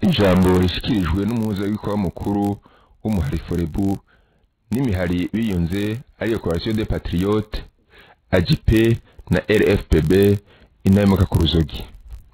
ijambo rishikirijwe n'umuhuzabikorwa mukuru w'umuhari forebu n'imihari biyunze ariyo coalition des patriotes AJP na RFPB inahemuka ku ruzogi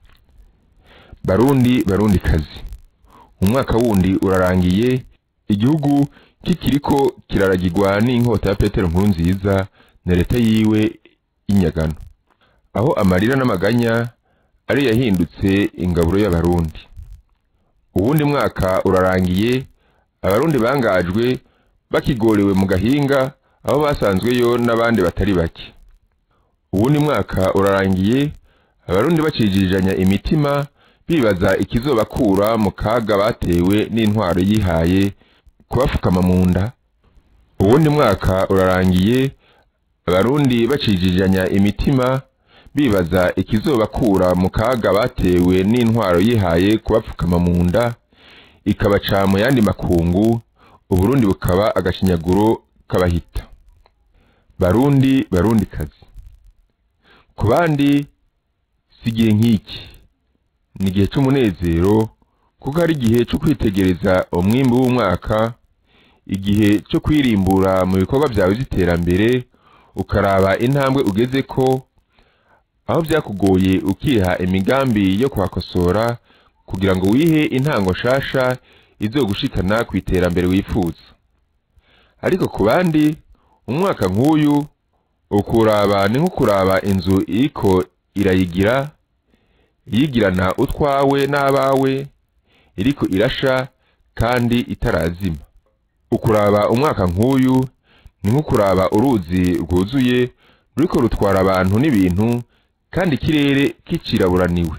barundi barundi kazi umwaka wundi urarangiye igihugu kikiriko kiraragirwa n'inkota ya petero nkuru nziza na leta yiwe y'inyagano aho amarira n'amaganya ari yahindutse ingaburo y'abarundi uwundi mwaka urarangiye abarundi bangajwe bakigorewe mu gahinga aho basanzweyo n'abandi batari bake uwundi mwaka urarangiye abarundi bacijijanya imitima bibaza ikizobakura mu kaga batewe n'intwaro yihaye kubafukama mu nda uwundi mwaka urarangiye abarundi bacijijanya imitima bibaza ikizobakura mu kaga batewe n'intwaro yihaye kubapfukama mu nda ikabaca mu yandi makungu uburundi bukaba agashinyaguro kabahita barundi barundi kazi ku bandi si igihe nk'iki ni igihe c'umunezero kuko ari igihe co kwitegereza umwimbu w'umwaka igihe co kwirimbura mu bikorwa vyawe vy'iterambere ukaraba intambwe ugezeko aho vyakugoye ukiha imigambi yo kuhakosora kugira ngo wihe intango nshasha izogushikana ku iterambere wifuza ariko ku bandi umwaka nk'uyu ukuraba ni nko kuraba inzu iriko irayigira yigirana utwawe n'abawe iriko irasha kandi itarazima ukuraba umwaka nk'uyu ni nko kuraba uruzi rwuzuye ruriko rutwara abantu n'ibintu kandi ikirere kiciraburaniwe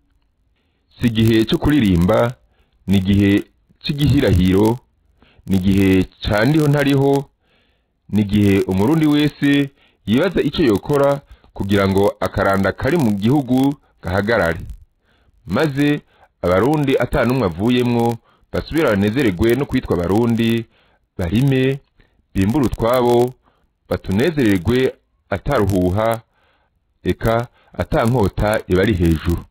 si igihe cyo kuririmba ni igihe c'igihirahiro ni igihe ca ndiho ntariho ni igihe umurundi wese yibaza ico yokora kugira ngo akaranda kari mu gihugu gahagarare maze abarundi ata n'umwe avuyemwo basubira banezererwe no kwitwa abarundi barime bimbure utwabo batunezererwe ataruhuha eka ata nkota ibari hejuru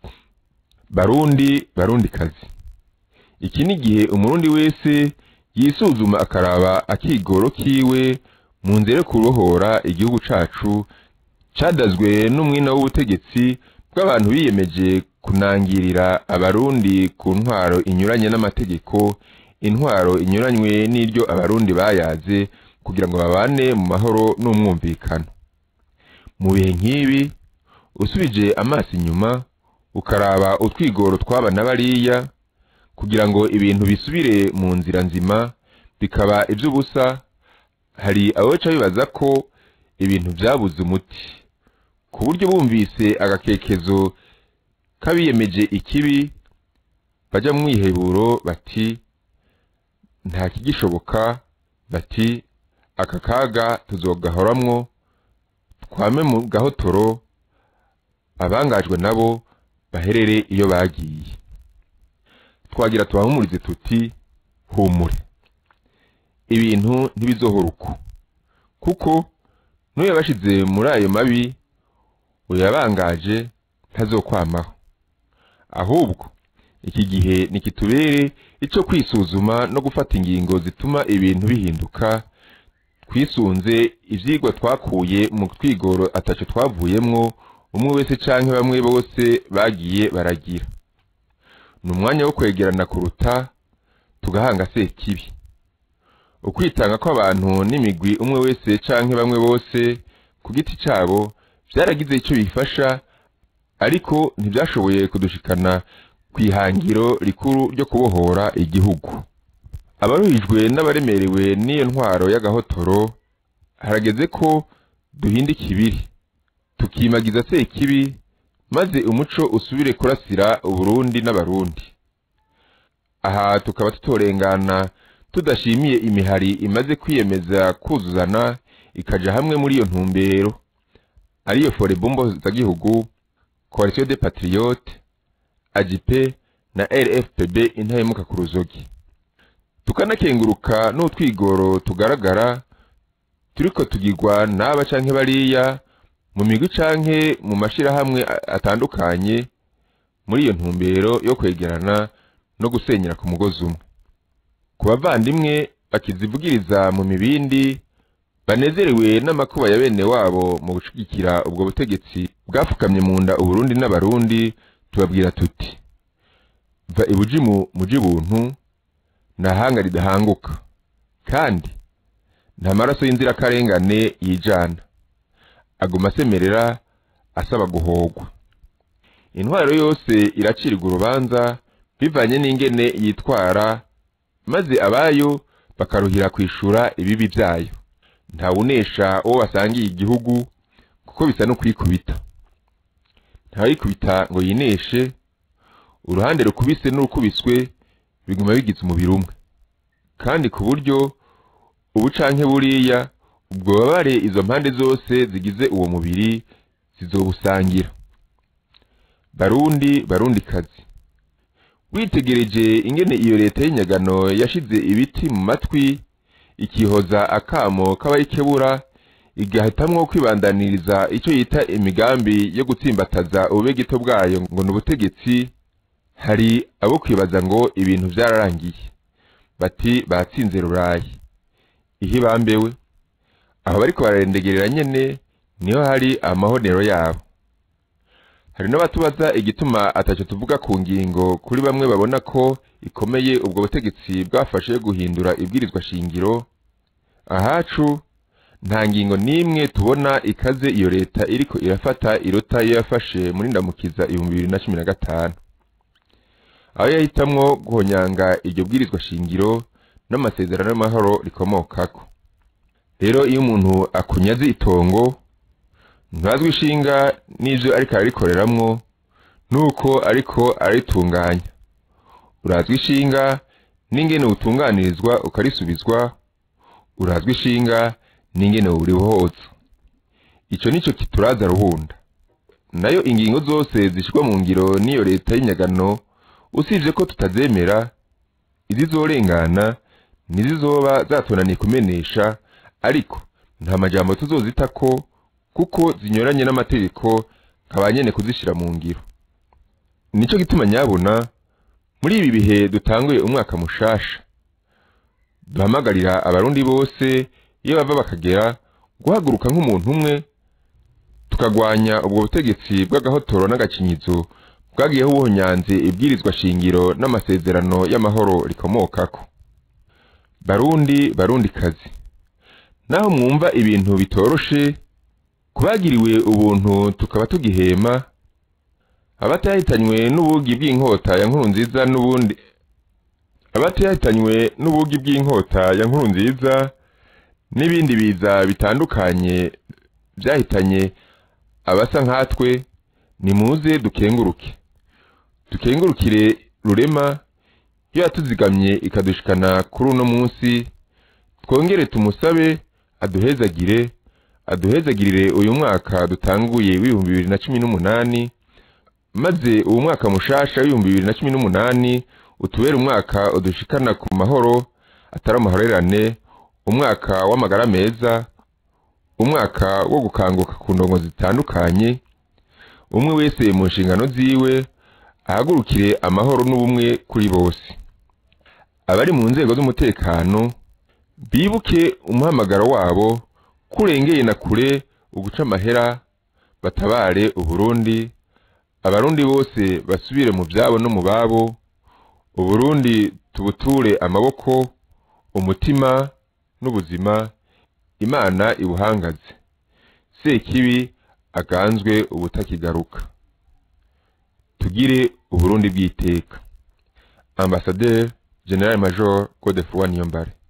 barundi barundi kazi iki ni igihe umurundi wese yisuzuma akaraba akigoro kiwe mu nzira yo kurohora igihugu cacu cadazwe n'umwina w'ubutegetsi bw'abantu biyemeje kunangirira abarundi ku ntwaro inyuranye n'amategeko intwaro inyuranywe n'iryo abarundi bayaze kugira ngo babane mu mahoro n'umwumvikano mu bihe nk'ibi usubije amaso inyuma ukaraba utwigoro twaba na bariya kugira ngo ibintu bisubire mu nzira nzima bikaba iby'ubusa hari abaca bibaza ko ibintu byabuze umuti ku buryo bumvise agakekezo k'abiyemeje ikibi bajya mu mwiheburo bati nta kigishoboka bati aka kaga tuzogahoramwo twame mu gahotoro abangajwe nabo baherere iyo bagiye twagira tubahumurize tuti humure ibintu ntibizohora uko kuko n'uyabashize muri ayo mabi uyabangaje ntazokwamaho ahubwo iki gihe nikitubere ico kwisuzuma no gufata ingingo zituma ibintu bihinduka twisunze ivyigwa twakuye mu twigoro ataco twavuyemwo umwe wese canke bamwe bose bagiye baragira ni umwanya wo kwegerana kuruta tugahanga sekibi ukwitanga kw'abantu n'imigwi umwe wese canke bamwe bose ku giti cabo vyaragize ico bifasha ariko ntivyashoboye kudushikana kw'ihangiro rikuru ryo kubohora igihugu abaruhijwe n'abaremerewe n'iyo ntwaro y'agahotoro harageze ko duhinda ikibiri tukimagiza sekibi maze umuco usubire kurasira uburundi n'abarundi aha tukaba tutorengana tudashimiye imihari imaze kwiyemeza kuzuzana ikaja hamwe muri iyo ntumbero ariyo forebombo z'igihugu coalition des patriotes AJP na RFPB intahemuka ku ruzogi tukanakenguruka n'utwigoro tugaragara turiko tugirwa n'aba canke bariya mu migwi canke mu mashirahamwe atandukanye muri iyo ntumbero yo kwegerana no gusenyera ku mugozi umwe ku bavandimwe bakizivugiriza mu mibindi banezerewe n'amakuba ya bene wabo mu gushigikira ubwo butegetsi bwafukamye mu nda uburundi n'abarundi tubabwira tuti va ibujimu muji buntu nta hanga ridahanguka kandi nta maraso y'inzirakarengane yijana aguma asemerera asaba guhogwa intwaro yose iracirwa urubanza bivanye n'ingene yitwara maze abayo bakaruhira kwishura ibibi byayo ntawunesha uwo basangiye igihugu kuko bisa no kwikubita ntawikubita ngo yineshe uruhande rukubise n'urukubiswe biguma bigize umubiri umwe kandi ku buryo ubu canke buriya ubwo babare izo mpande zose zigize uwo mubiri zizobusangira barundi barundi kazi witegereje ingene iyo leta y'inyagano yashize ibiti mu matwi ikihoza akamo k'abayikebura igahitamwo kwibandaniriza ico yita imigambi yo gutsimbataza ububegito bwayo ngo ni ubutegetsi hari abo kwibaza ngo ibintu vyararangiye bati batsinze rurayi ihe bambewe aho bariko bararendegerera nyene niho hari amahonero yabo hari n'abatubaza igituma ataco tuvuga ku ngingo kuri bamwe babona ko ikomeye ubwo butegetsi bwafashe guhindura ibwirizwa shingiro ahacu nta ngingo n'imwe tubona ikaze iyo leta iriko irafata irota iyo yafashe muri ndamukiza ibihumbi bibiri na cumi na gatanu aho yahitamwo guhonyanga iryo bwirizwa shingiro n'amasezerano y'amahoro rikomokako rero iyo umuntu akunyaze itongo ntazwi ishinga n'ivyo ariko ararikoreramwo nuko ariko araritunganya urazwi ishinga n'ingene utunganirizwa ukarisubizwa urazwi ishinga n'ingene urihoza ico nico kituraza ruhunda nayo ingingo zose zishirwa mu ngiro n'iyo leta y'inyagano usibye ko tutazemera izizorengana ntizizoba zatonaniye kumenesha ariko nta majambo tuzozitako kuko zinyuranye n'amategeko nkaba nyene kuzishira mu ngiro nico gituma nyabona muri ibi bihe dutanguye umwaka mushasha duhamagarira abarundi bose iyo bava bakagera guhaguruka nk'umuntu umwe tukagwanya ubwo butegetsi bw'agahotoro n'agakinyizo bwagiyeho ubuhonyanzi ibwirizwa shingiro n'amasezerano y'amahoro rikomokako barundi barundi kazi naho mwumva ibintu bitoroshe kubagiriwe ubuntu tukaba tugihema abatahitanywe n'ubugi bw'inkota ya nkuru nziza n'ubundi abatahitanywe n'ubugi bw'inkota ya nkuru nziza n'ibindi biza bitandukanye byahitanye abasa nkatwe nimuze dukenguruke dukengurukire rurema iyo yatuzigamye ikadushikana kuri uno munsi twongere tumusabe aduhezagire aduhezagirire uyu mwaka dutanguye w'ibihumbi bibiri na cumi n'umunani maze uwo mwaka mushasha w'ibihumbi bibiri na cumi n'umunani utubere umwaka udushikana ku mahoro atari amahorerane umwaka w'amagara meza umwaka wo gukanguka ku ndongo zitandukanye umwe wese mu nshingano ziwe ahagurukire amahoro n'ubumwe kuri bose abari mu nzego z'umutekano bibuke umuhamagaro wabo kurengeye na kure uguca amahera batabare uburundi abarundi bose basubire mu byabo no mu babo uburundi tubuture amaboko umutima n'ubuzima imana ibuhangaze sekibi aganzwe ubutakigaruka tugire uburundi bw'iteka ambasaderi general major godefroid niyombare